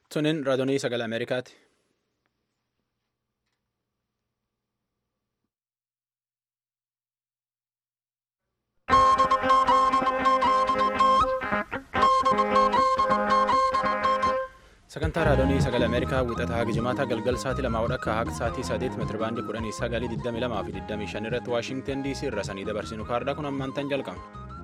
Tuniin raadiyoo sagalee Ameerikaati. Sagantaa raadiyoo sagalee Ameerikaa wixataa Gijimaata galgal sa'aatii lamaa akka haqa sa'aatii sadeet meetira baandii kudhanii sagalii digdamii lamaa fi digdamii shan irratti Waashingtan DC irra sanii dabarsinu kaardaa kun ammaantan jalqabna.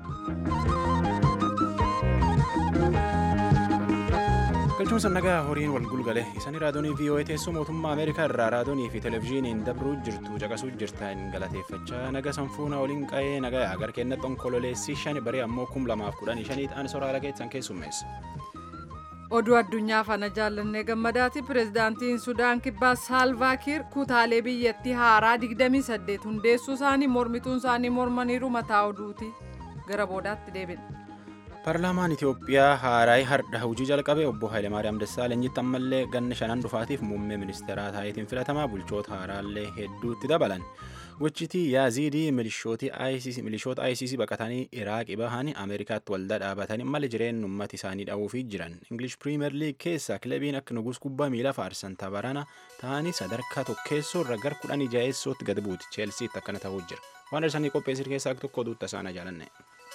galchuun sannagaa horiin wal gulgale isanii raadiyoonii VOA teessoo mootummaa Ameerikaa irraa raadiyoonii fi televezyiiniin dabruu jirtu caqasuu jirtan galateeffachaa naga sanfuuna waliin qa'ee nagaa agar kennatti onkololeessii shani baree ammoo kum lamaaf kudhanii shanii ta'an soraala keessan keessummeessa. oduu addunyaa fana jaallannee gammadaati pireezidaantiin sudaan kibbaa saalvaakiir kutaalee biyyattii haaraa 28 hundeessuu isaanii mormituun isaanii mormaniiru mataa oduuti gara boodaatti deebina. paarlaamaan itiyoophiyaa haaraay hardha hojii jalqabe obbo Hayilemaariyaam Dassaalenyitti ammallee ganna shanan dhufaatiif muummee ministeeraa taayitiin filatamaa bulchoota haaraallee hedduutti dabalan. gochitii yaaziidii milishoota ICC baqatanii iraaqii bahanii ameerikaatti waldaa dhaabatanii mala jireenya uummata isaanii dha'uufii jiran ingilish piriimer liig keessa kilabiin akka nugus kubbaa miilaa faarsan tabarana ta'anii sadarkaa tokkeessoo irra gar kudhanii jaheessootti gad buuti cheelsiitti akkana ta'uu jira waan irsanii qopheessir keessaa tokko duutta isaana jaalanne.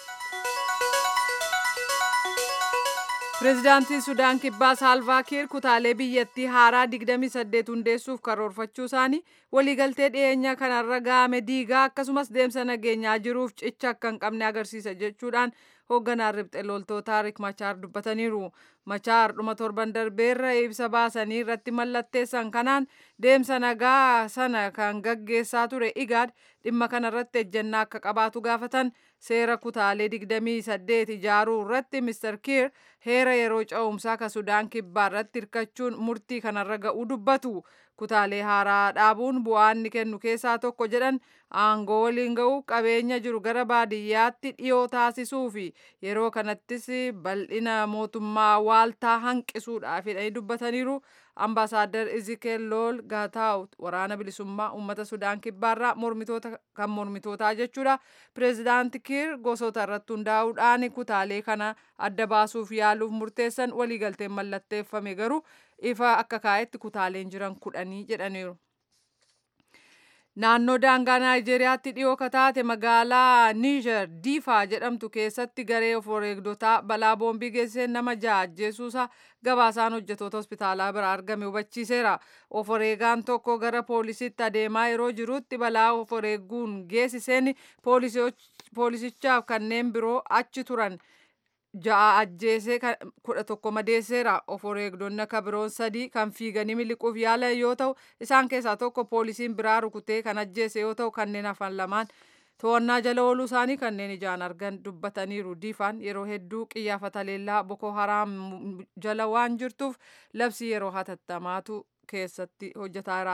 pireezidaantiin sudaan kibbaa saalvaakiir kutaalee biyyattii haaraa 28 hundeessuuf karoorfachuu isaanii waliigaltee dhiyeenya kanarra ga'ame diigaa akkasumas deemsa nageenyaa jiruuf cicha akka hin qabne agarsiisa jechuudhaan hoogganaan ribxe loltootaa rik machaar dubbataniiru machaar dhuma torban darbeerra ibsa baasanii irratti mallatteessan kanaan deemsa nagaa sana kan gaggeessaa ture igaad dhimma kanarratti ejjennaa akka qabaatu gaafatan seera kutaalee 28 ijaaruu irratti mister kiir heera yeroo ca'umsaa ka sudaan kibbaa irratti hirkachuun murtii kanarra ga'uu dubbatu kutaalee haaraa dhaabuun bu'aa inni kennu keessaa tokko jedhan aangoo waliin ga'uu qabeenya jiru gara baadiyyaatti dhiyoo taasisuu fi yeroo kanattis bal'ina mootummaa waaltaa hanqisuudhaafidha dubbataniiru ambaasaadar izikeel lool gaataawut waraana bilisummaa uummata sudaan kibbaarraa mormitoota kan mormitootaa jechuudha pireezidaanti kiir gosoota irratti hundaa'uudhaan kutaalee kana adda baasuuf yaaluuf murteessan waliigalteen mallatteeffame garuu ifa akka kaa'etti kutaaleen jiran kudhanii jedhaniiru. naannoo daangaa naayijeeriyaatti dhiyoo kataate magaalaa niijer diifaa jedhamtu keessatti garee of wareegdotaa balaa boombii geessiseen nama ja'a ajjeesuusaa gabaasaan hojjetoota hospitaalaa bira argame hubachiiseera of wareegaan tokko gara poolisiitti adeemaa yeroo jirutti balaa of wareeguun geessiseen poolisichaaf kanneen biroo achi turan ja'a ajjeesee kudha tokko madeesseera of wareegdonni akka biroon sadii kan fiiganii miliquuf yaalan yoo ta'u isaan keessaa tokko poolisiin biraa rukutee kan ajjeese yoo ta'u kanneen hafan lamaan to'annaa jala ooluu isaanii kanneen ijaan argan dubbataniiru diifaan yeroo hedduu qiyyaafata leellaa boko haraam jala waan jirtuuf labsii yeroo hatattamaatu keessatti hojjetaara.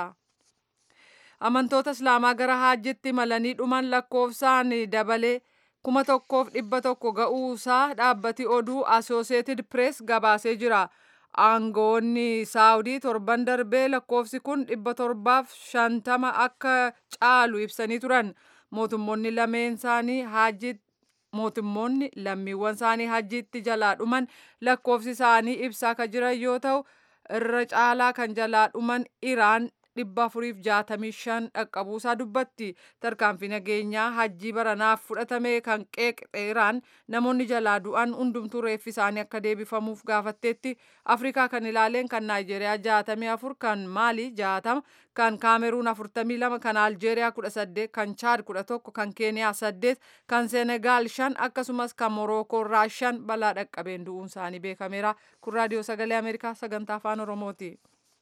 amantoota islaamaa gara haajjitti malanii dhuman lakkoofsaan dabalee. kuma tokkoof dhibba tokko ga'uusaa dhaabbati oduu asooseetid pirees gabaasee jira aangoonni saawudii torban darbee lakkoofsi kun dhibba torbaaf shantama akka caalu ibsanii turan mootummoonni lameen isaanii haajji mootummoonni lammiiwwan isaanii hajjiitti jalaa dhuman lakkoofsi isaanii ibsaa kan jiran yoo ta'u irra caalaa kan jalaa dhuman iraan dhibba afuriif jaatamii shan dhaqqabuusaa dubbatti tarkaanfii nageenyaa hajjii baranaaf fudhatame kan qeeqxe iraan namoonni jalaa du'an hundumtuu reeffi isaanii akka deebifamuuf gaafatteetti afrikaa kan ilaaleen kan naayijeeriyaa jaatamii afur kan maalii jaatama kan kaameruun afurtamii lama kan aljeeriyaa kudha saddeet kan chaad kudha tokko kan keeniyaa saddeet kan seenegaal shan akkasumas kan morookoo irraa shan balaa dhaqqabeen du'uun isaanii beekameera kun raadiyoo sagalee ameerikaa sagantaa afaan oromooti.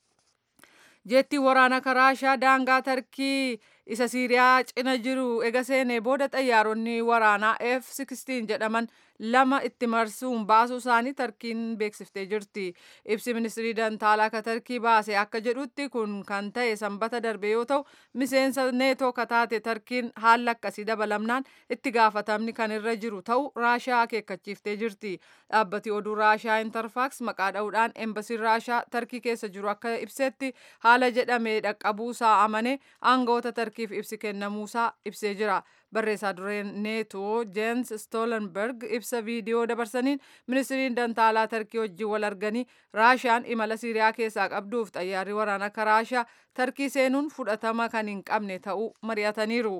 jeettii waraana raashaa daangaa tarkii isa siiriyaa cina jiru ega seenee booda xayyaaronni waraanaa f-16 jedhaman lama itti marsuun baasuu isaanii tarkiin beeksiftee jirti ibsi ministirii dantaalaa ka tarkii baase akka jedhutti kun kan ta'e sanbata darbe yoo ta'u miseensa neetoo kataate tarkiin haala akkasii dabalamnaan itti gaafatamni kan irra jiru ta'u raashaa akeekkachiiftee jirti dhaabbati oduu raashaa intarfaaks maqaa dha'uudhaan embasiin raashaa tarkii keessa jiru akka ibsetti haala jedhame dhaqqabuusaa amane aangawoota tarkii tarkiif ibsi kennamuusaa ibsee jira barreessaa dureen neetoo jeens stoolenberg ibsa viidiyoo dabarsaniin ministiriin dantaalaa tarkii wajjin wal arganii raashiyaan imala siiriyaa keessaa qabduuf xayyaarri waraanaa akka raashiyaa tarkii seenuun fudhatama kan hin qabne ta'uu mari'ataniiru.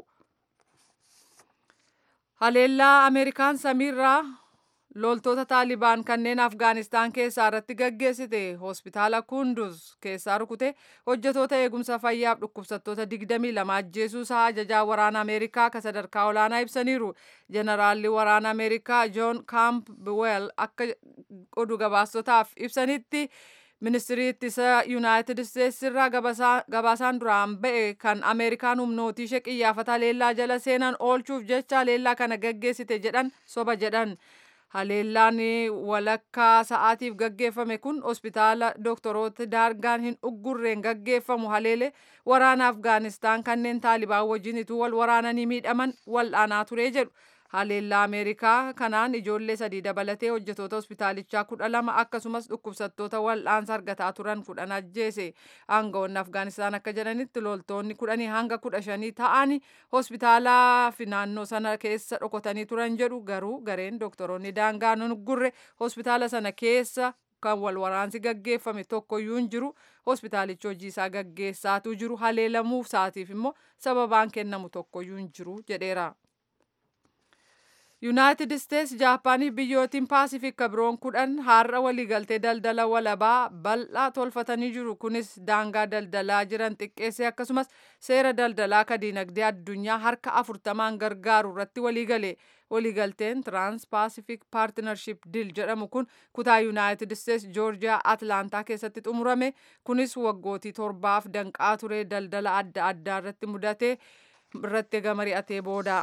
haleellaa ameerikaan samiirraa loltoota taalibaan kanneen afgaanistaan keessaa irratti gaggeessite hospitaala kunduz keessaa rukute hojjetoota eegumsa fayyaaf dhukkubsattoota 22 ajjeesuusaa ajajaa waraana ameerikaa ka sadarkaa olaanaa ibsaniiru jeneraalli waraana ameerikaa joon kaampweel akka oduu gabaastotaaf ibsanitti ministirii ittisa yuunaayitid isteetsi irraa gabaasaan duraan ba'e kan ameerikaan humnootii ishee qiyyaafata haleellaa jala seenan oolchuuf jecha haleellaa kana gaggeessite jedhan soba jedhan haleellaan walakkaa sa'aatiif gaggeeffame kun hospitaala dooktoroota daargaan hin uggurreen gaggeeffamu haleele waraana afgaanistaan kanneen taalibaan wajjin ituu wal waraananii miidhaman wal'aanaa ture jedhu haleellaa ameerikaa kanaan ijoollee sadii dabalatee hojjetoota hospitaalichaa kudha lama akkasumas dhukkubsattoota wal'aansa argataa turan kudhan ajjeese aangawoonni afgaanistaan akka jedhanitti loltoonni kudhanii hanga kudha shanii ta'anii hospitaalaa fi naannoo sana keessa dhokotanii turan jedhu garuu gareen dooktoroonni daangaa hin uggurre hospitaala sana keessa kan wal waraansi gaggeeffame tokkoyyuu hin jiru hospitaalichi hojii isaa gaggeessaatu jiru haleelamuuf isaatiif immoo sababaan kennamu tokkoyyuu hin jiru jedheera. yuunaayitid isteetsi jaapaanii biyyootiin paasifik biroon kudhan har'a waliigaltee daldala walabaa bal'aa tolfatanii jiru kunis daangaa daldalaa jiran xiqqeessee akkasumas seera daldalaa ka diinagdee addunyaa harka afurtamaan gargaaru irratti waliigale waliigalteen tiraans paasifik paartinarship dil jedhamu kun kutaa yuunaayitid isteetsi joorjiyaa atlaantaa keessatti xumurame kunis waggootii torbaaf danqaa ture daldala adda addaa irratti mudate irratti gamari'atee booda.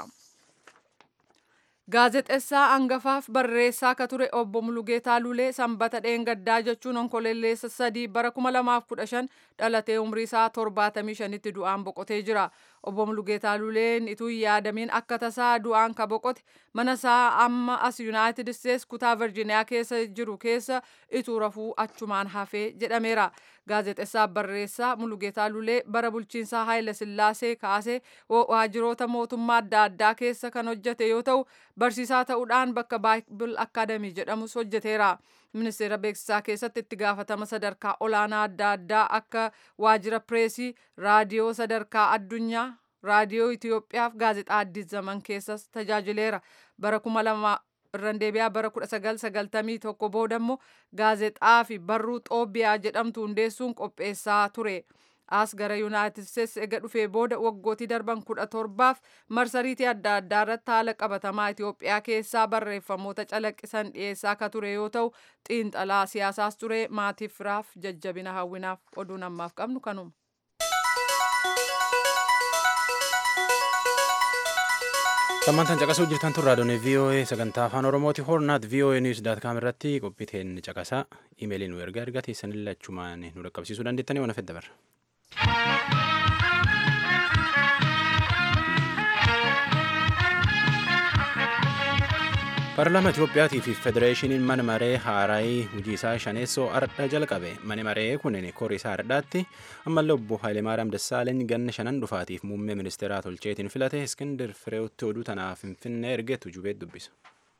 gaazexessaa hangafaaf barreessaa ka ture obbo Mulugeetaa Lulee sanbata dheengaddaa jechuun onkoleelleessa sadii bara 2015 dhalatee umrii isaa 75tti du'aan boqotee jira. Obbo Mulugeetaa Luleen ituu yaadamiin akka tasaa du'aan ka boqote mana isaa amma as Yuunaayitid Isteets kutaa Virjiniyaa keessa jiru keessa ituu rafuu achumaan hafee jedhameera. Gaazexessaa barreessaa Mulugeetaa Lulee bara bulchiinsaa Haayile Sillaasee kaasee waajjiroota mootummaa adda addaa keessa kan hojjete yoo ta'u barsiisaa ta'uudhaan bakka Baayibil Akaadamii jedhamus hojjeteera. Ministeera beeksisaa keessatti itti gaafatama sadarkaa olaanaa adda addaa akka waajjira pireesii, raadiyoo sadarkaa addunyaa, raadiyoo Itoophiyaaf gaazexaa Addis Zaman keessas tajaajileera. Bara kuma lama irraan deebi'aa bara 1991 booda immoo gaazexaa fi barruu Xoobiyaa jedhamtu hundeessuun qopheessaa ture. As gara Yuunaayitid Isteets ega dhufee booda waggootii darban kudha torbaaf marsariitii adda addaa irratti haala qabatamaa Itoophiyaa keessaa barreeffamoota calaqqisan dhiyeessaa ka ture yoo ta'u xiinxalaa siyaasaas ture maatiif firaaf jajjabina hawwinaaf oduun ammaaf qabnu kanuma. Sammantaan caqasuu jirtan tun raadiyoon VOA sagantaa afaan Oromooti hornaat VOA News daat kaam irratti qophiiteen caqasaa imeelii nu ergaa ergaa teessanillee achumaan nu dhaqqabsiisuu dandeettanii waan fedha barra. Paarlaamaa Itiyoophiyaatii fi Federeeshiniin mana maree haaraayii hojii isaa shaneessoo ardha jalqabe. Mani maree kunin korii isaa ardhaatti ammallee obbo Hayilemaariyaam Dassaaleny ganna shanan dhufaatiif muummee ministeeraa tolcheetiin filate Iskindir Fireewotti oduu tanaaf Finfinnee ergeetu jubeet dubbisa.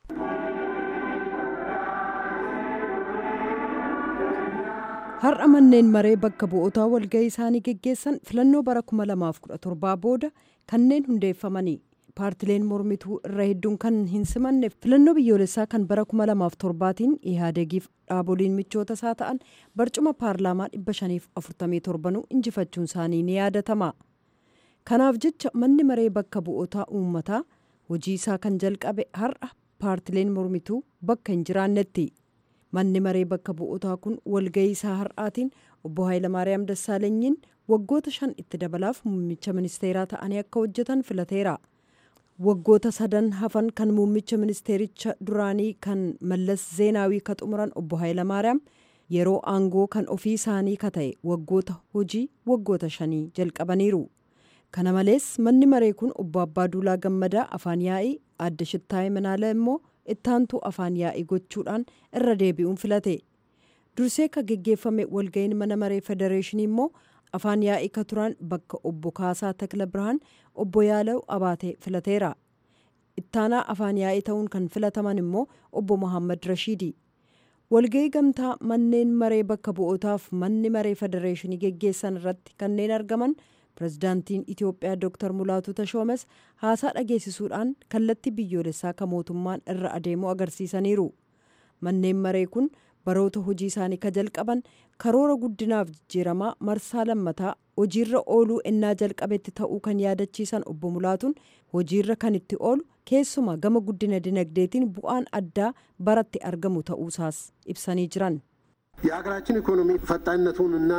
Har'a manneen maree bakka bu'ootaa walga'ii isaanii geggeessan filannoo bara 2017 booda kanneen hundeeffamanii paartileen mormituu irra hedduun kan hin simanne filannoo biyyoolessaa kan bara 2007tiin ihaadegiif dhaaboliin michoota isaa ta'an barcuma paarlaamaa 547 injifachuun isaanii ni yaadatama. Kanaaf jecha manni maree bakka bu'ootaa uummataa hojii isaa kan jalqabe har'a paartileen mormituu bakka hin jiraannetti. Manni maree bakka bu'ootaa kun walga'ii isaa har'aatiin obbo Hayilamaariyaam Dassaalenyiin waggoota shan itti dabalaaf muummicha ministeeraa ta'anii akka hojjetan filateera. Waggoota sadan hafan kan muummicha ministeericha duraanii kan Mallas Zeenaawii ka xumuran obbo Hayilamaariyaam yeroo aangoo kan ofii isaanii ka ta'e waggoota hojii waggoota shanii jalqabaniiru. Kana malees manni maree kun obbo Abbaaduulaa Gammadaa afaan yaa'ii adda Shittaayee Manaala immoo ittaantuu afaan yaa'ii gochuudhaan irra deebi'uun filate. Dursee ka geggeeffame walga'iin mana maree federeeshinii immoo afaan yaa'ii ka turan bakka obbo Kaasaa Takla Birhaan obbo Yaalaw Abaatee filateera. Ittaanaa afaan yaa'ii ta'uun kan filataman immoo obbo Mohaammed Rashiidi. Walgahii gamtaa manneen maree bakka bu'ootaaf manni maree federeeshinii geggeessan irratti kanneen argaman pirezidaantiin Itiyoophiyaa Dr. Mulaatu Tashoomes haasaa dhageessisuudhaan kallattii biyyoolessaa kan mootummaan irra adeemu agarsiisaniiru. Manneen maree kun baroota hojii isaanii ka jalqaban karoora guddinaaf jijjiiramaa marsaa lammataa hojiirra ooluu ennaa jalqabetti ta'uu kan yaadachiisan obbo Mulaatuun hojiirra kan itti oolu keessumaa gama guddina dinagdeetiin bu'aan addaa baratti argamu ta'uusaas ibsanii jiran. የሀገራችን ኢኮኖሚ ፈጣንነቱንና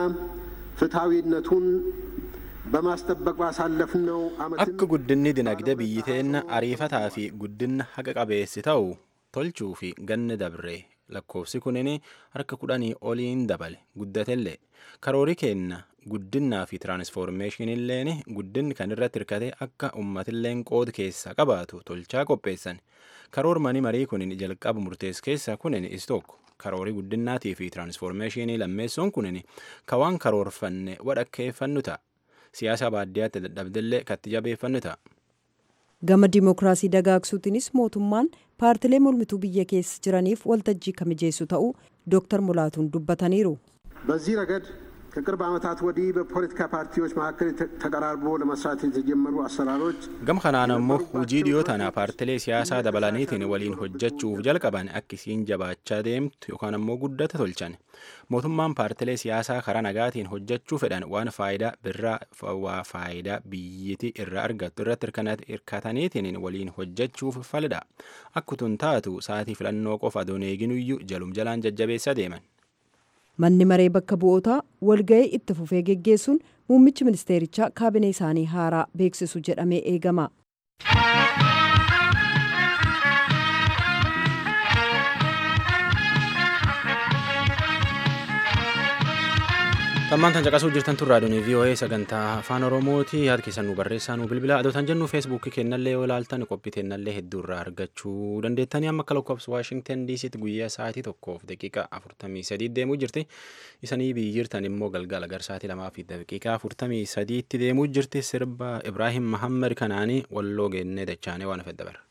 ፍትሐዊነቱን በማስጠበቅ ባሳለፍነው ዓመት akka guddinni dinagdee biyyi teenna ariifataa fi guddinna haqa qabeessi ta'u tolchuu fi ganni dabre lakkoofsi kunin harka kudhanii oliin dabale guddatellee karoori keenna guddinnaa fi tiraansfoormeeshiniilleen guddinni kan irratti hirkate akka ummatilleen qooda keessaa qabaatu tolchaa qopheessan karoormani marii kunin jalqaba murtees keessa kunin is tokko karoorii guddinnaatii fi tiraansfoormeeshinii lammeessuun kunin kawaan karoorfanne wadhakkeeffannu ta'a siyaasa baadiyyaatti dadhabdellee katti jabeeffannu ta'a. Gama dimookiraasii dagaagsuutiinis mootummaan paartilee mormituu biyya keessa jiraniif waltajjii kan mijeessu ta'uu Dr. Mulaatuun dubbataniiru. በዚህ ረገድ ከቅርብ ዓመታት ወዲህ በፖለቲካ ፓርቲዎች መካከል ተቀራርቦ ለመስራት የተጀመሩ አሰራሮች gam kanaan ammoo hujii dhiyoo tana paartilee siyaasaa dabalaniitiin waliin hojjechuuf jalqaban akkisiin jabaachaa deemtu yookaan ammoo guddata tolchan mootummaan paartilee siyaasaa karaa nagaatiin hojjechuu fedhan waan faayidaa birraa waa faayidaa biyyiti irraa argattu irratti hirkataniitiin waliin hojjechuuf falidha akkutun taatu saatii filannoo qofa adoon eeginuyyuu jalum jalaan jajjabeessa deeman. Manni maree bakka bu'ootaa walga'ii itti fufee geggeessuun muummichi ministeerichaa kaabinee isaanii haaraa beeksisu jedhamee eegama. Tammaan tan caqasuu jirtan tun raadiyoon VOA sagantaa afaan Oromooti yaada keessan nu barreessaa nu bilbila adootan jennu feesbuukii kennallee yoo ilaaltan qophii teennallee hedduu irraa argachuu dandeettanii amma akka lakkoofsa Waashingtan DCtti guyyaa sa'aatii tokkoof daqiiqaa afurtamii sadii deemuu jirti isanii biyyi jirtan immoo galgala gar sa'aatii lamaa fi daqiiqaa afurtamii sadiitti deemuu jirti sirba Ibraahim Mahammed kanaanii walloo geennee dachaanee waan fedha bara.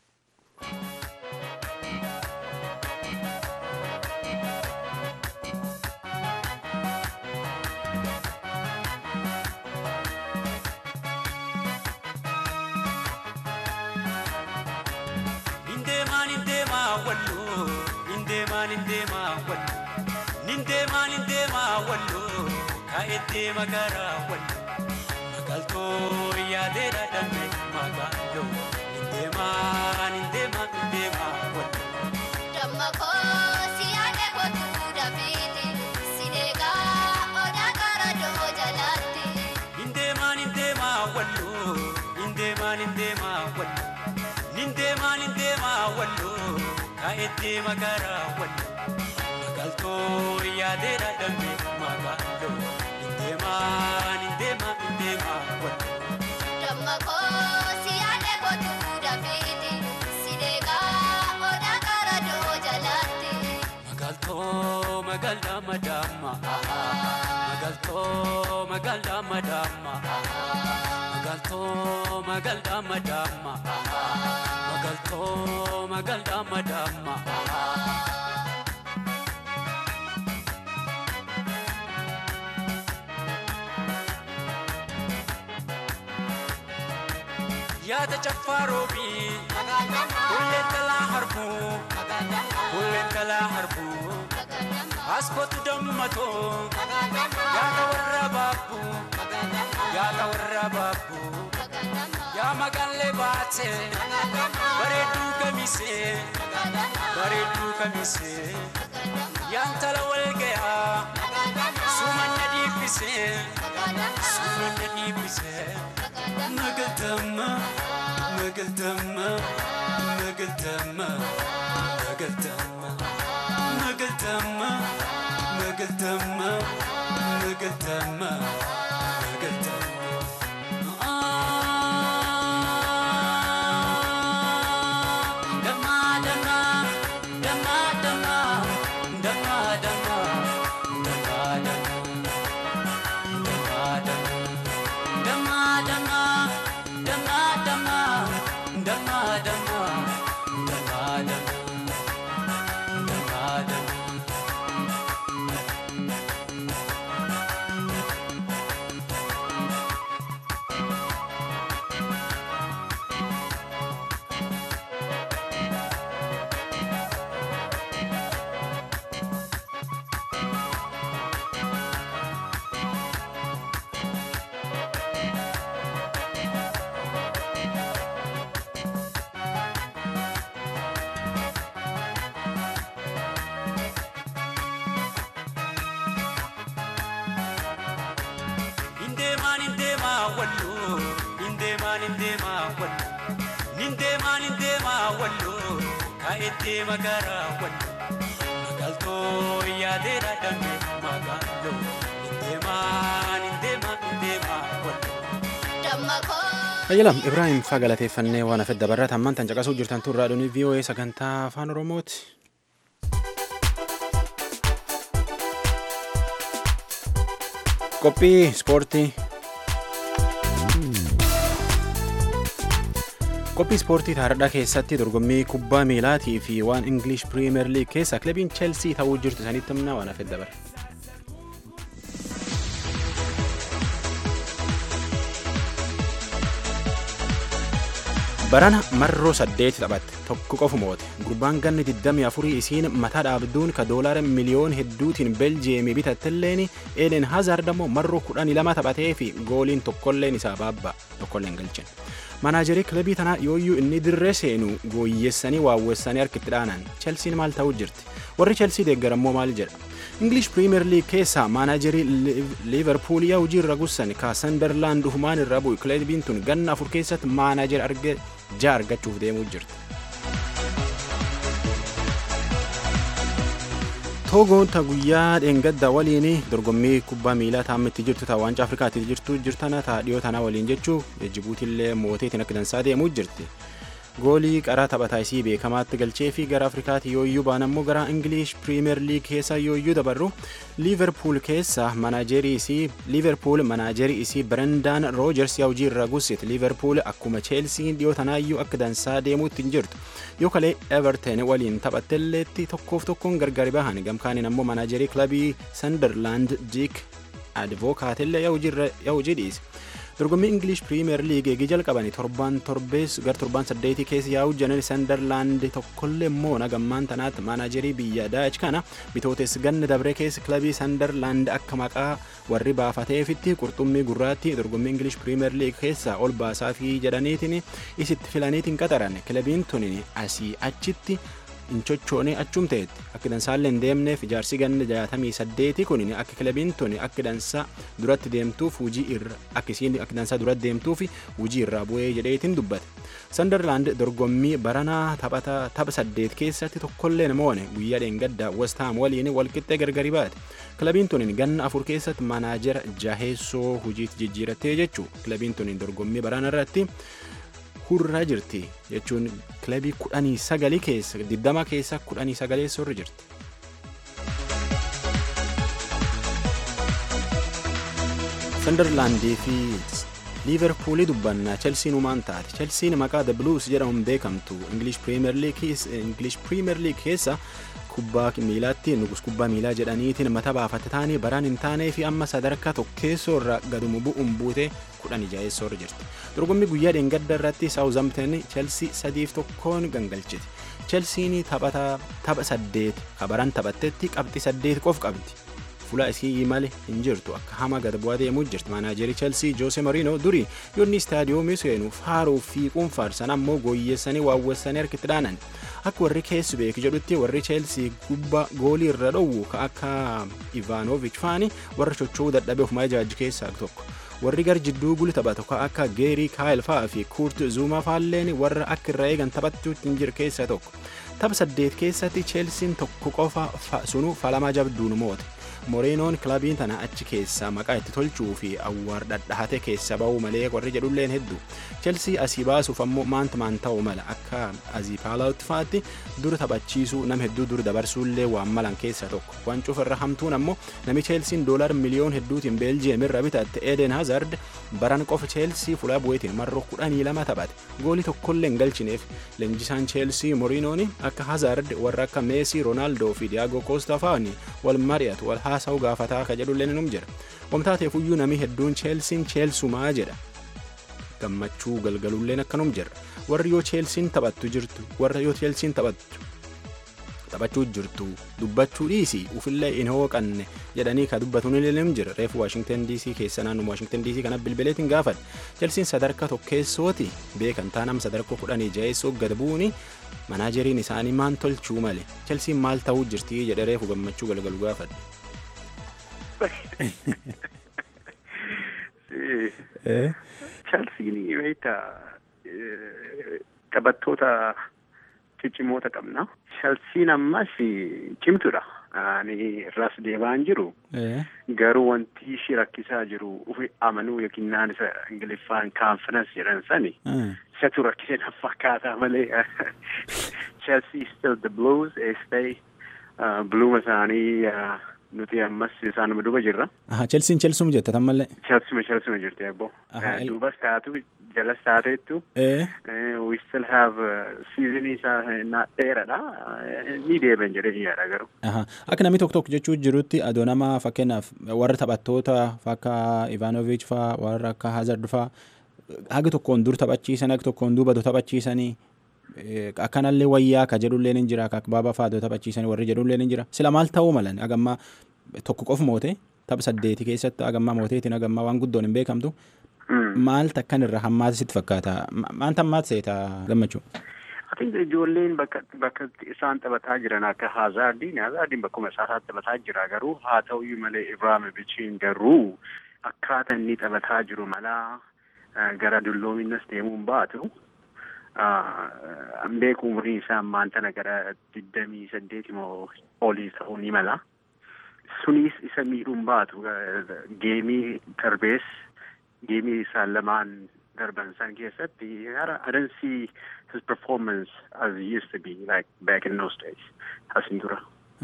deema garaa wallo magaaltoo yaadee dhaadhanne magaaloo nindeemaa nindeemaa nindeemaa wallo. Damma koo si yaade kootu dafiiti sideegaa odaa gara doo jalaatti. Nindeemaa nindeemaa wallo nindeemaa nindeemaa wallo nindeemaa nindeemaa wallo kaa'ee deema garaa wallo magaaltoo yaadee dhaadhanne magaaloo. Nindeema nindeema wallo. Damma koo si yaade kootu dafiiti sideegaa odaa gara doo jalaatti. Magaaltoo magaalaa madaama. Magaaltoo magaalaa madaama. Magaaltoo magaalaa madaama. Magaaltoo magaalaa madaama. yaada caffaarobii hulleen kalaa harbuu hulleen kalaa harbuu askootu dammatoo yaada warra baabbuu yaada warra baabbuu yaa magaallee baatee bareedduu kamisee bareedduu kamisee yaan tala wal gayaa sumanna dhiibbisee sumanna dhiibbisee. Magaltama, magaltama, magaltama, magaltama, magaltama, magaltama, magaltama, magaltama. Dama, dama, dama, dama, dama, dama, dama, dama, dama, dama. damma damma damma damma damma damma. Nindeemaa nindeemaa walloo nindeemaa nindeemaa walloo nindeemaa nindeemaa walloo kaa'ettee magaaraa walloo magaaltoo yaadeera dambe magaaloo nindeemaa nindeemaa nindeemaa walloo. Dammaqoo. Ayyalam Ibrahim faa galateeffannee waan hafedda barraata ammaan tan caqasuu jirtan tun raadiyoo VOA sagantaa afaan Oromooti. Qophii ispoortii. Qophii ispoortii taardhaa keessatti dorgommii kubbaa miilaatii fi waan English Premier League keessa kilabiin Chelsea ta'uu jirtu sanitti himna waan hafedda bara. Barana marroo saddeeti taphatte tokko qofu moote gurbaan ganni 24 isiin mataa dhaabduun ka doolaara miliyoon hedduutiin beljeemii bitattelleen eeden hazaard ammoo marroo 12 taphatee fi gooliin tokkolleen isaa baabba tokkolleen galchen manaajerii kilabii tanaa yooyyuu inni dirree seenu gooyyessanii waawwessanii harkitti dhaanan chelsiin maal ta'uu jirti warri chelsii deeggarammoo maal jedha English Premier League keessaa maanaajerii Liverpool yaa hojii irra gussan ka Sunderland dhufumaan irra bu'u kilabiin tun ganna afur keessatti maanaajer arge jaa argachuuf deemuu jirti. Togoon ta guyyaa dheengadda waliin dorgommii kubbaa miilaa taamitti jirtu ta waancaa Afrikaatti jirtu jirtana ta dhiyoo tanaa waliin jechuu Jibuutiillee mooteetiin akka dansaa deemuu jirti. goolii qaraa taphataa isii beekamaatti galchee fi gara afrikaatti yooyyuu baan ammoo gara ingilish piriimeer liig keessa yooyyuu dabarru liiverpuul keessa manaajerii isii liiverpuul manaajerii isii brendan roojers yaa hojii irra gussite liiverpuul akkuma cheelsiin dhiyoo tanaayyuu akka dansaa deemuutti hin jirtu yoo kalee everton waliin taphattelleetti tokkoof tokkoon gargari bahan gamkaaniin ammoo manaajerii kilabii sanderlaand diik advookaatellee yaa hojii dhiise. dorgommii ingilish piriimeer liig eegii jalqabanii torban torbees gar torban saddeetii keessa yaa'u janar sandarlaand tokkollee immoo nagammaan tanaatti maanaajerii biyya daach kana bitootes ganna dabre keessa kilabii sandarlaand akka maqaa warri baafateefitti qurxummii gurraatti dorgommii ingilish piriimeer liig keessa ol baasaa fi jedhaniitiin isitti filaniitiin qaxaran kilabiin tun asii achitti hin chochoone achum ta'etti akka dansaallee hin deemneef ijaarsi ganna jaatamii saddeeti kun akka kilabiin tun akka dansaa duratti deemtuuf hujii irra akka isiin akka dansaa duratti deemtuuf hujii irraa bu'ee jedheetiin dubbate. Sanderlaand dorgommii baranaa taphata tapha saddeet keessatti tokkollee namoonni guyyaa dheengaddaa Westaam waliin walqixxee gargari baate. Kilabiin tun ganna afur keessatti maanaajera jaheessoo hujiitti jijjiirattee jechuu kilabiin tun dorgommii baranaa irratti hurraa jirti jechuun kilabii kudhanii sagalii keessa diddama keessa kudhanii sagalee sorri jirti. Sunderlaandii fi liiverpuulii dubbannaa chelsiin umaan taate chelsiin maqaa the blues jedhamuun beekamtu ingilish piriimeer liig keessa kubbaa miilaatti nugus kubbaa miilaa jedhaniitiin mata baafatte taanii baraan hin taanee fi amma sadarkaa tokkeessoo irra gadumu bu'uun buute kudhan jaheessoo irra jirti dorgommii guyyaa dheengadda irratti saawuzamten chelsii sadiif tokkoon gangalchiti chelsiin tapha saddeet kabaran taphattetti qabxi saddeet qof qabdi fuula isii male hin jirtu akka hama gad bu'aa deemuu jirti maanaajerii chelsii joose mariino durii yoonni istaadiyoomii seenu faaruu fi quunfaarsan ammoo gooyyeessanii waawwessanii harkitti dhaanan akka warri keessi beeku jedhutti warri cheelsii gubbaa goolii irra dhowwu ka akka ivaanovich faani warra chocho'uu dadhabee ofumaa ijaajji keessaa tokko warri gar jidduu guli taphatu ka akka geerii kaayil fa'aa fi kuurt zuumaa faalleen warra akka irra eegan taphachuutti hin jiru keessaa tokko tapha saddeet keessatti cheelsiin tokko qofa sunu falamaa jabduun moote Moriinoon kilabiin tana achi keessa maqaa itti tolchuu fi awwaar dhadhahate keessa ba'uu malee warri jedhulleen hedduu. Chelsea asii baasuuf ammoo maanta maan ta'uu mala akka azii paalaawutti fa'aatti dur taphachiisuu nama hedduu dur dabarsuullee waan malan keessa tokko. Waan cufarra hamtuun ammoo nami Chelsiin doolar miliyoon hedduutiin Beeljiyeem irra bitatte Eden Hazard baran qofa Chelsea fuula bu'eetiin marroo kudhanii lama taphate. Goolii tokkollee hin galchineef leenjisaan Chelsea Moriinoon akka Hazard warra akka Meesii, Roonaaldoo fi Diaago Koosta fa'aani wal mari'atu wal haasa'u gaafataa akka jedhullee num jira. Wamtaateefuyyuu namni hedduun Chelsiin Cheelsumaa jedha. Gammachuu galgalulleen akkanum jira. Warri yoo Chelsiin taphattu jirtu warra yoo Chelsiin taphattu taphachuu jirtu dubbachuu dhiisi ufillee hin hooqanne jedhanii ka dubbatuun illee jira reefu waashingtan dc keessa naannoo waashingtan dc kana bilbileetiin gaafadhe chelsiin sadarkaa tokkeessooti beekan taanam sadarkaa kudhanii jaheessoo gad bu'uuni manaajeriin isaanii maan tolchuu male chelsiin maal ta'uu jirti jedhe reefu gammachuu galgalu gaafadhe. Chelsiin beekta taphattoota ciccimoota qabna. Chelsiin ammas cimtuudha. Ani irraas deemaan jiru. Garuu wanti ishii rakkisaa jiru ufi amanuu yookiin naan isa Ingiliffaan kaanfinans jedhan sani. Isatu rakkisee na fakkaataa malee. Chelsea still the blues they stay. Bluuma isaanii nuti ammas isaanuma duuba jirra. Chelsiin Chelsum jette tammallee. Chelsuma Chelsuma jirti abbo. Duubas taatu jalas taateettu. We still have season isaa dheeradha. Ni deebiin jedhee yaada garuu. Akka namni tokko tokko jechuu jirutti adoo nama fakkeenyaaf warra taphattoota akka Ivanovic faa warra akka Hazard faa haga tokkoon dur taphachiisan haga tokkoon duuba taphachiisanii akkanallee wayyaa ka jedhullee ni jira akka baaba fa'aa taphachiisanii warri jedhullee ni jira sila maal ta'uu malan agammaa tokko qofa moote tapha saddeeti keessatti agammaa mooteetiin agammaa waan guddoon hin beekamtu maal takkan irra hammaata sitti fakkaata maanta hammaata seeta gammachuu. Ati ijoolleen bakka bakka isaan taphataa jiran akka Hazaardiin Hazaardiin bakkuma isaa taphataa jira garuu haa ta'uyyuu malee Ibraahimovichiin garuu akkaataa inni taphataa jiru malaa gara dulloominas deemuun baatu. an beeku umrii isaa ammaan tana gara digdamii saddeeti moo olii ta'uu ni mala. Sunis isa miidhuun baatu geemii darbees geemii isaan lamaan darban san keessatti I don't see his performance as he used to be like back in those days. Asin dura.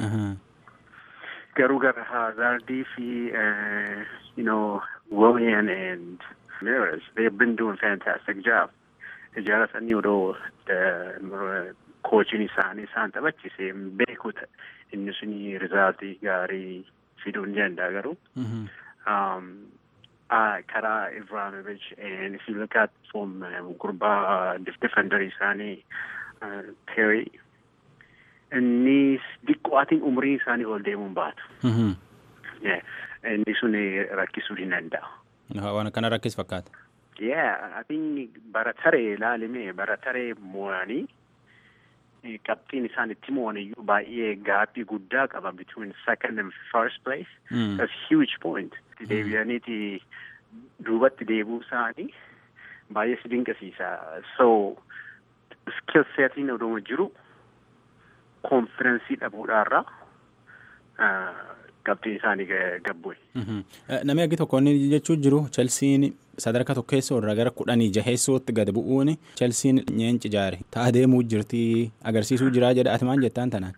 Garuu gara Hazardii fi you know Willian and Ramirez they've been doing fantastic job. ijaaratanii odoo koochiin isaanii isaan taphachise beeku inni suni rizaaltii gaarii fiduu ni danda'a garuu. karaa Ibrahimovic and if you look at from gurbaa defender isaanii Terry inni diqqoo atiin umrii isaanii ol deemuun baatu. Inni sun rakkisuu ni danda'a. Waan akkana rakkis fakkaata. Yeah, I think barataree ilaalimee barataree mo'anii qabxiin isaan itti mo'an iyyuu baay'ee gaappii guddaa qaba between second and first place. Mm. That's huge point. Deebi'aniiti duubatti deebuu isaanii baay'ee si dinqisiisa. So skill setiin odoo jiru konfidensii dhabuudhaarraa qabxiin isaanii gabbu'e. Namni aggi tokko inni jechuu jiru Chelsiin sadarkaa tokkeessoo irraa gara kudhanii jaheessootti gad bu'uun Chelsiin nyeenci jaare ta'a deemuu jirti agarsiisuu jiraa jedha ati maal jettaan tanaan.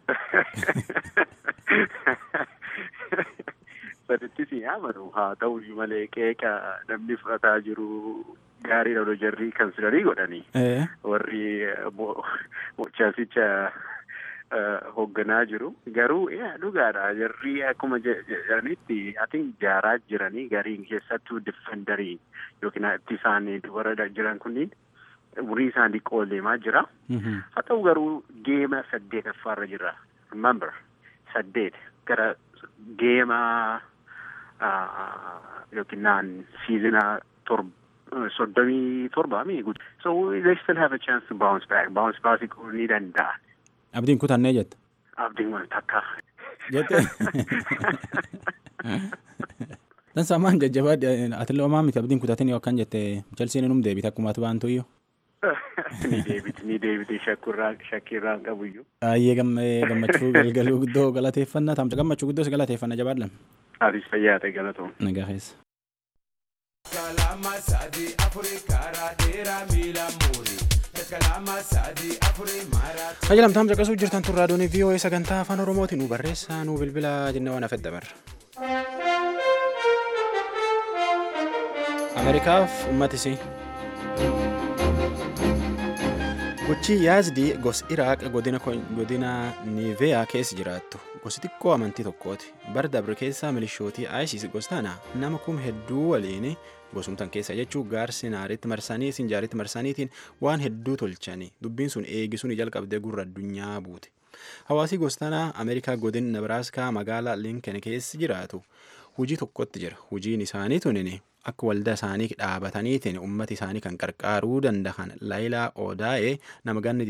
Saditti si amanu haa ta'u malee qeeqa namni fudhataa jiru gaarii dha jarrii kansilarii godhanii warri Chelsicha hoogganaa jiru garuu dhugaadha jarri akkuma jedhanitti atin jaaraa jiranii gariin keessattuu diffendarii yookiin itti isaanii dubara jiran kunniin umurii isaanii xiqqoo deemaa jira haa ta'u garuu geema saddeetaffaarra jira remember saddeet gara geema yookiin naan siizina torba soddomii torbaami so they still have a chance to bounce back bounce back ni danda'an Abdiin kutannee jette. Abdiin waan takka. Jette. Dan samaan jajjabaa atillee homaa miti abdiin kutatin yoo akkan jette Chelsiin inum deebite akkuma ati baantu iyyuu. ni deebiti ni deebiti shakkurraan shakkirraan qabuyyuu. Baay'ee gammachuu galgaluu guddoo galateeffannaa taamsa gammachuu guddoo si galateeffannaa jabaadhaan. Atis fayyaa ta'e galatoom. Nagaa keessa. Kalama sadi afuri karaa dheeraa miila muuri. Kalama sadi afuri maraa. Ajaa'ilamtaam caqasuu jirtan tun raadiyoon VOA sagantaa afaan Oromooti nu barreessaa nu bilbila jennee waan hafedha barra. Ameerikaaf uummatisii. Gochi Yaazdi gos Iraaq godina godina Niiveyaa keessa jiraattu gosi xiqqoo amantii tokkooti. Bara dabre keessa milishootii ISIS gostaana nama kum hedduu waliin gosumtan keessa jechuun gaarsi naaritti marsanii sinjaaritti marsaniitiin waan hedduu tolchanii dubbiin sun eegisuun jalqabdee gurra addunyaa buute. Hawaasii gostaanaa Ameerikaa godina Nebraaskaa magaalaa Lincoln keessa jiraatu hujii tokkotti jira. Hujiin isaanii tunin akka waldaa isaanii dhaabataniitiin ummata isaanii kan qarqaaruu danda'an Laayilaa Odaa'ee nama ganni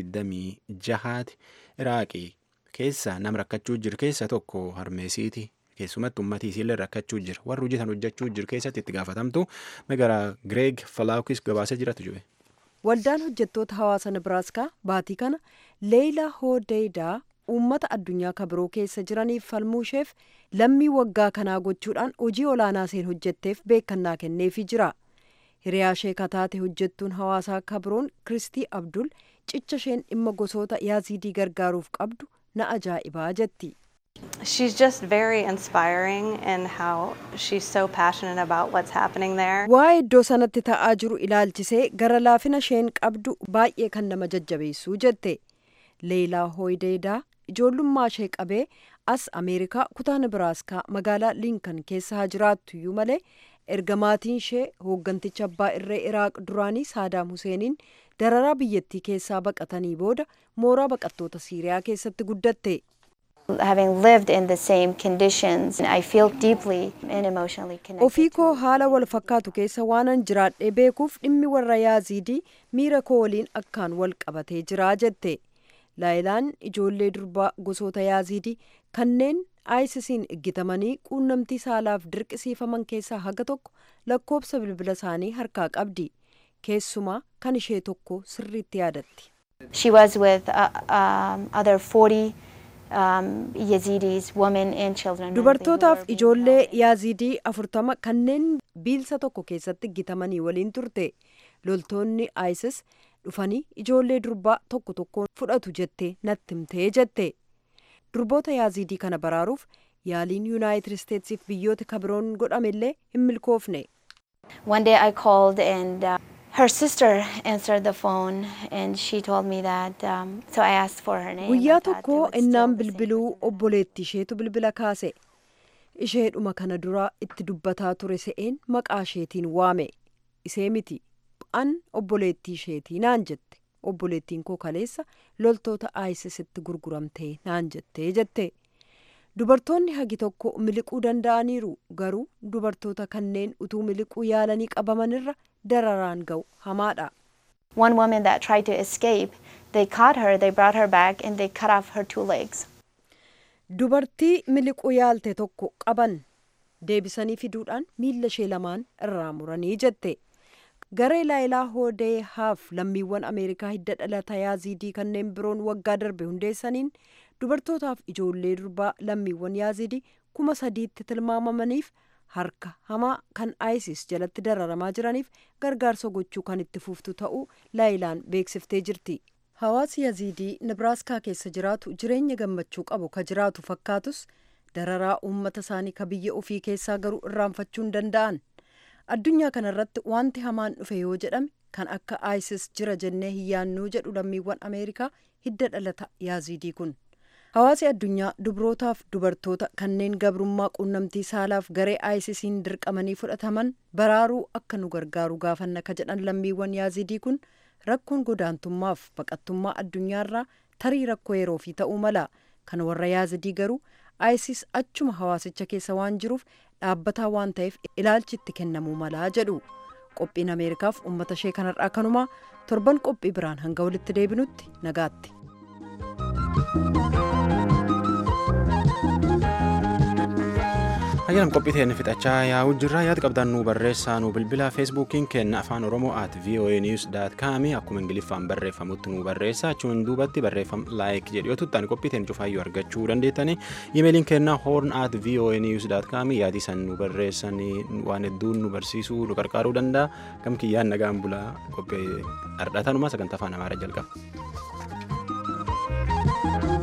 26 Iraaqii keessa nama rakkachuu jiru keessa tokko harmeesiiti. Keessumatti uummatii isiillee rakkachuu jira. Warri hojii sana hojjechuu jiru keessatti itti gaafatamtu magaalaa Gireeg Falaakis gabaasee jiratu jube. Waldaan hojjettoota hawaasa Nebraaskaa baatii kana Leeyilaa Hoodeedaa uummata addunyaa kabiroo keessa jiraniif falmuu isheef lammii waggaa kanaa gochuudhaan hojii olaanaa isheen hojjetteef beekannaa kenneefii jira. Hiriyaa ishee kataate hojjettuun hawaasaa kabiroon Kiristii Abdul cicha isheen dhimma gosoota yaazidii gargaaruuf qabdu na ajaa'ibaa jetti. She's just very inspiring in how she's so passionate about what's happening there. Waa'ee iddoo sanatti ta'aa jiru ilaalchisee gara laafina isheen qabdu baay'ee kan nama jajjabeessu jette. Leeyilaa Hoodeedaa ijoollummaa ishee qabee as Ameerikaa kutaa Nebraaskaa magaalaa Lincoln keessa haa jiraattu iyyuu malee erga maatiin ishee hoogganticha abbaa irree Iraaq duraanii Saadaam Huseeniin dararaa biyyattii keessaa baqatanii booda mooraa baqattoota Siiriyaa keessatti guddatte. Having lived in the same conditions, I feel deeply and emotionally connected. Ofii koo haala wal fakkaatu keessa waanan jiraadhee beekuuf dhimmi warra yaazidii miira koo waliin akkaan wal qabatee jiraa jette. Laayilaan ijoollee durbaa gosoota yaazidii kanneen aayisisiin iggitamanii quunnamtii saalaaf dirqisiifaman keessaa haga tokko lakkoobsa bilbila isaanii harkaa qabdi. Keessumaa kan ishee tokko sirriitti yaadatti. She was with uh, um, other 40 um, Yazidis, women and children. Dubartootaaf ijoollee yaazidii afurtama kanneen biilsa tokko keessatti iggitamanii waliin turte. Loltoonni ISIS dhufanii ijoollee durbaa tokko tokkoon fudhatu jettee natti himtee jette. Durboota yaazidii kana baraaruuf yaaliin yuunaayitid isteetsiif biyyoota kabiroon godhamellee hin milkoofne. One day I called and uh, her sister answered the phone and she told me that, um, so I asked for her name. Guyyaa I thought it tokko was still innaan the same bilbiluu person. obboleetti isheetu bilbila kaase. Isheedhuma kana dura itti dubbataa ture se'een maqaa isheetiin waame. Isee miti. An obboleettii isheetii naan jette. Obboleettiin koo kaleessa loltoota ISISitti gurguramtee naan jettee jette. Dubartoonni hagi tokko miliquu danda'aniiru garuu dubartoota kanneen utuu miliquu yaalanii qabamanirra dararaan ga'u hamaadha. One woman that tried to escape, they caught her, they brought her back, and they cut off her two legs. Dubartii miliquu yaalte tokko qaban deebisanii fiduudhaan miilla ishee lamaan irraa muranii jette. Garee Laayilaa Hoodee haaf lammiiwwan Ameerikaa hidda dhalata yaazidii kanneen biroon waggaa darbe hundeessaniin dubartootaaf ijoollee durbaa lammiiwwan yaazidii kuma sadiitti tilmaamamaniif harka hamaa kan ISIS jalatti dararamaa jiraniif gargaarsa gochuu kan itti fuftu ta'uu Laayilaan beeksiftee jirti. Hawaasi Yazidii Nebraaskaa keessa jiraatu jireenya gammachuu qabu ka jiraatu fakkaatus dararaa uummata isaanii ka biyya ofii keessaa garuu irraanfachuu hin danda'an. Addunyaa kanarratti wanti hamaan dhufe yoo jedhame kan akka ISIS jira jennee hin yaannuu jedhu lammiiwwan Ameerikaa hidda dhalata Yazidii kun. Hawaasi addunyaa dubrootaaf dubartoota kanneen gabrummaa quunnamtii saalaaf garee ISISiin dirqamanii fudhataman baraaruu akka nu gargaaru gaafanna ka jedhan lammiiwwan Yazidii kun rakkoon godaantummaaf baqattummaa addunyaarraa tarii rakkoo yeroo fi ta'uu mala kan warra Yazidii garuu ISIS achuma hawaasicha keessa waan jiruuf dhaabbataa waan ta'eef ilaalchi itti kennamuu malaa jedhu. Qophiin Ameerikaaf uummata ishee kanarraa kanumaa torban qophii biraan hanga walitti deebinutti nagaatti. ayyaanam qophiiteen fixachaa yaa'u jirra yaada qabdan nu barreessaa nu bilbila feesbuukiin kenna afaan oromoo at voa news daat kaami akkuma ingiliffaan barreeffamutti nu barreessa achuun duubatti barreeffam laayik jedhu yoo tuttaan qophiiteen cufaayyuu argachuu dandeettani imeeliin kenna hoorn at voa news daat kaami yaadi san nu barreessanii waan hedduun nu barsiisuu nu qarqaaruu danda'a gam kiyyaan nagaan bulaa qophii ardhatanuma sagantaa afaan amaaraa jalqaba.